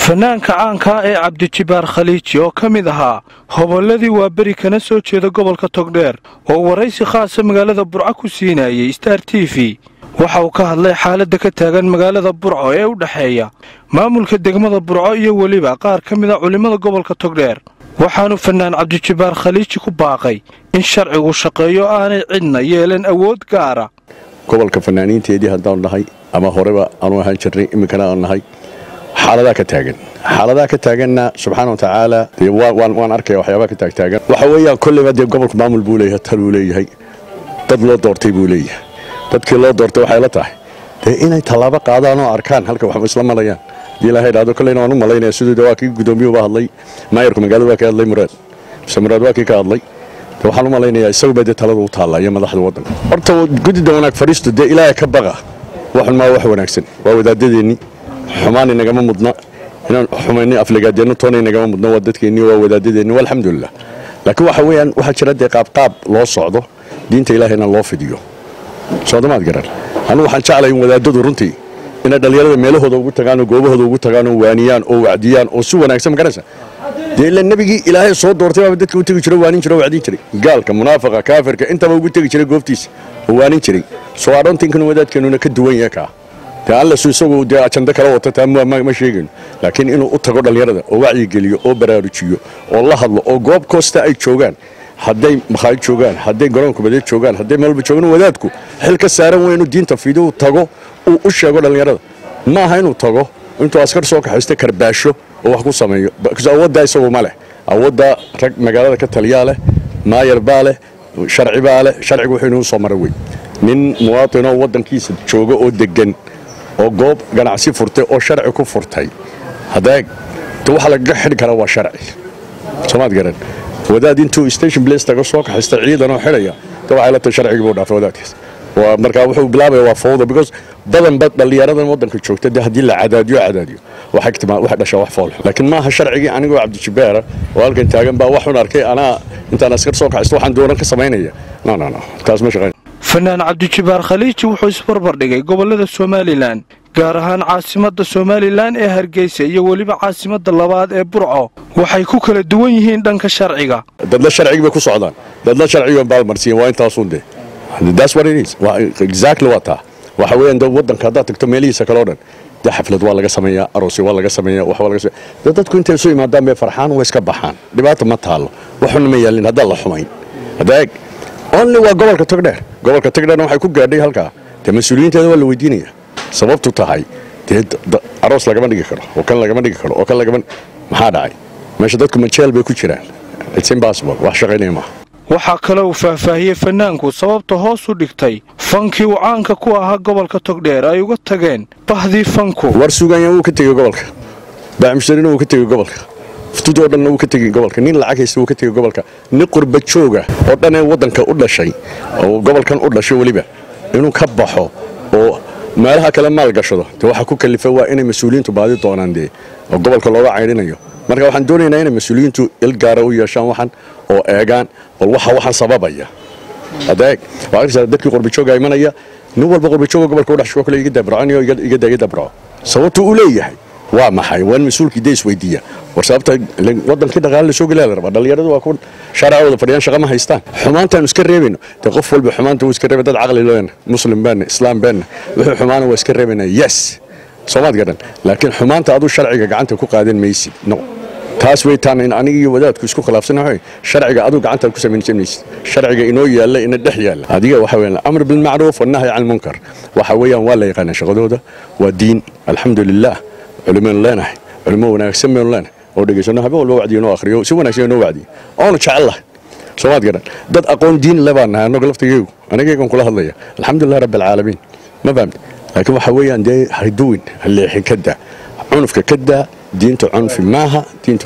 fanaanka caankaa ee cabdijibaar khaliiji oo ka mid ahaa hobolladii waa beri kana soo jeeda gobolka togdheer oo waraysi khaasa magaalada burco ku siinayay star t v waxa uu ka hadlay xaaladda ka taagan magaalada burco ee u dhexeeya maamulka degmada burco iyo weliba qaar ka mid a culimmada gobolka togdheer waxaanu fanaan cabdijibaar khaliiji ku baaqay in sharcigu shaqeeyo aanay cidna yeelan awood gaara gobolka fanaaniinteedii haddaan nahay ama horeba aanu ahaan jirnay iminkana aan nahay xaaladaa ka taagan xaaladaha ka taaganna subxaana watacaala dee waan arkaya waxyaabaha ka taagtaagan waxa weeyaan kolleyba dee gobolku maamul buu leeyahay taluu leeyahay dad loo doortay buu leeyahay dadkii loo doortay waxay la tahay dee inay tallaabo qaadaan oo arkaan halka waxba isla malayaan hadii ilahay dhahdo kolleyna waan u malaynaya siduu de waa kii guddoomiyuuba hadlay maayarku magaalada waa ka hadlay muraad mise muraad waa kii ka hadlay de waxaan u malaynayaa isaguba dee talada u taalla iyo madaxda waddanka horta gudida wanaag fadhiistu dee ilaahay ka baqa waxun maa wax wanaagsan waa wadaadadeennii xumaan inagama mudna inaan xumayni afligaadeeno toona inagama mudna waa dadkeenni waa wadaadadeenni alxamdulilah laakiin waxa weeyaan waxaa jira dee qaabqaab loo socdo diinta ilaahayna loo fidiyo soodamaad garan anugu waxaan jeclay in wadaadadu runtii inay dhallinyarada meelahooda ugu tagaan oo goobahooda ugu tagaan oo waaniyaan oo wacdiyaan oo si wanaagsan magaraysa dee ila nebigii ilaahay soo doortay baaba dadka u tegi jiro waanin jiro wacdin jiray gaalka munaafiqa kaafirka intaba ugu tegi jiray goobtiisa oo waanin jiray soo adhoontinkan wadaadkeenuna ka duwan yahe kaa dee allasu isagu dee ajando kala wata taa ma sheegayno laakiin inuu u tago dhallinyarada oo wacyigeliyo oo baraarujiyo oo la hadlo oo goob koosta ay joogaan hadday makhaayid joogaan hadday garoonka badeed joogaan hadday meelba joogaan wadaadku xil ka saaran wey inuu diinta fido uu tago uu u sheego dhallinyarada ma aha inuu tago intuu askar soo kaxaysta karbaasho oo wax ku sameeyo awooddaa isagu ma leh awooddaa rag magaalada ka taliyaa leh maayar baa leh sharci baa leh sharcigu wuxuu inuu soo mara wey nin muwaatinoo waddankiisa jooga oo deggan oo goob ganacsi furtay oo sharci ku furtay hadeeg de waxa lagaga xidhi karaa waa sharci soomaad garan wadaad intuu station place taga soo kaxaysta ciidan oo xidhaya de waxay la tahay sharcigii buu dhaafay wadaadkaas waa markaa wuxuu bilaabaya waa fawda because badanba dhallinyaradan waddanka joogta de haddii la cadaadiyo cadaadiyo waxay dhashaa wax fool laakiin maaha sharcigii anigoo cabdijibaara oo halkan taagan baa waxun arkay anaa intaan askar soo kaxaysto waxaan doonan ka samaynaya no no no taas ma shaqayn fanaan cabdijibaar khaliiji wuxuu isbarbardhigay gobollada somalilan gaar ahaan caasimadda somalilan ee hargeysa iyo weliba caasimadda labaad ee burco waxay ku kala duwan yihiin dhanka sharciga dadla sharcigi bay ku socdaan dadla sharciga baalmarsiin waa intaasun de that's what it is exactly waa taa waxa weeyaan de waddanka haddaad tagto meelihiisa kale o dhan de xaflad waa laga sameeyaa aroosyo waa laga sameeyaa wax waa laga sameeyaa de dadku intay isu imaadaan bay farxaan way iska baxaan dhibaata ma taallo waxuna ma yaalin haddaan la xumayn haddaeg only waa gobolka togdheer gobolka togdheerna waxay ku gaadhay halkaa dee mas-uuliyiinteeda waa la weydiinaya sababtu tahay dee aroos lagama dhigi karo oo kan lagama dhigi karo oo kan lagama maxaa dhacay meesha dadku majeel bay ku jiraan it's impossible wax shaqaynaya maaha waxaa kale uu faahfaahiyey fanaanku sababta hoos u dhigtay fankii uu caanka ku ahaa gobolka togdheer ay uga tageen bahdii fanku war suganya wuu ka tegey gobolka baacmushtarina wuu ka tegey gobolka ftudoo dhanna wuu ka tegey gobolka nin lacag haysta wuu ka tegey gobolka nin qurba jooga oo dhan ee waddanka u dhashay oo gobolkan u dhashay weliba inuu ka baxo oo meelaha kale maal gashado dee waxaa ku kalifa waa inay mas-uuliyiintu baadi doonaan dee oo gobolka looga caydhinayo marka waxaan doonaynaa inay mas-uuliyiintu il gaara u yeeshaan waxan oo eegaan bal waxa waxaan sababaya adeeg waa arkaysaa dadkii qurbajooga imanaya nin walba qurbajooga gobolka u dhashay kale iga dabracanayo iga daya dabraco sababtu uu leeyahay waa maxay waa in mas-uulkii dee isweydiiya war sababta wadankii dhaqaale la soo gelaa la rabaa dhallinyaradu waa ku shaaracooda fadhiyaan shaqa ma haystaan xumaantaanu iska reebayno dee qof walba xumaanta wuu iska reebay dad caqli leena muslim baana islaam baana wuxuu xumaana waa iska reebaynaa yes soomaad garan laakiin xumaanta aduu sharciga gacanta ku qaadan maysid no taas way taan in aniga iyo wadaadku isku khilaafsana waxa sharciga aduu gacantaad ku samaysan maysid sharciga inoo yaalla ina dhex yaalla adiga waxa weeyaan amr bil macruuf wa nahy can munkar waxa weeyaan waa la yaqaanaa shaqadooda waa diin alxamdulilah culimaynu leenahay culimo wanaagsan baynu leenahay oo dhegaysano habeen walba wacdiyo noo akhriyo si wanaagsan noo wacdiyo oonu jecellahay soomaad garan dad aqoon diin le baan nahay annaga laftigaygu anigaygan kula hadlaya alxamdulilah rabbi alcaalamiin ma fahamta laakiin waxa weeyaan dee haduwin haleexin ka daa cunufka ka daa diintu cunfi maaha diintu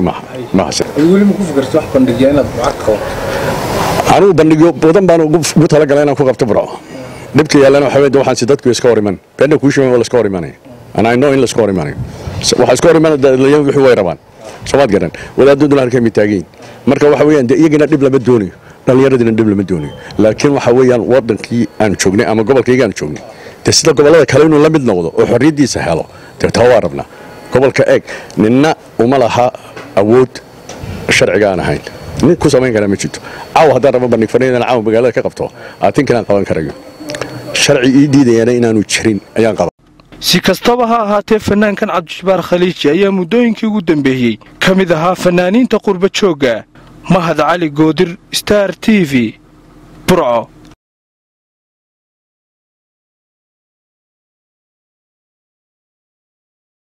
maahaanigu bandhigyo badan baan ugu talagala inaan ku qabto burco dhibka yaallana waxa weye waxaan si dadku iska hor iman beena kuu sheegan waa la iska hor imanaya and I know in la iska hor imanayo waxa iska hor imanaya dhalinyaradu wixii way rabaan soomaad garan wadaadaduna halkay mitaagiin marka waxa weeyaan dee iyagina dhib lama doonayo dhallinyaradina dhib lama doonayo laakiin waxa weeyaan waddankii aan joognay ama gobolkayga aan joognay dee sida gobollada kale inuu la mid noqdo oo xorriyaddiisa helo dee taa waa rabnaa gobolka eeg ninna uma laha awood sharciga aan ahayn nin ku samayn karaa ma jirto caawa haddaan raba bandhig fanaydana caawa magaalada ka qabto aatinkanaan qaban karayo sharci ii diidayana inaanu jirin ayaan qaba si kastaba ha ahaatee fanaankan cabdijabbaar khaliiji ayaa muddooyinkii ugu dambeeyey ka mid ahaa fanaaniinta qurba joogga mahad cali goodir star t v burco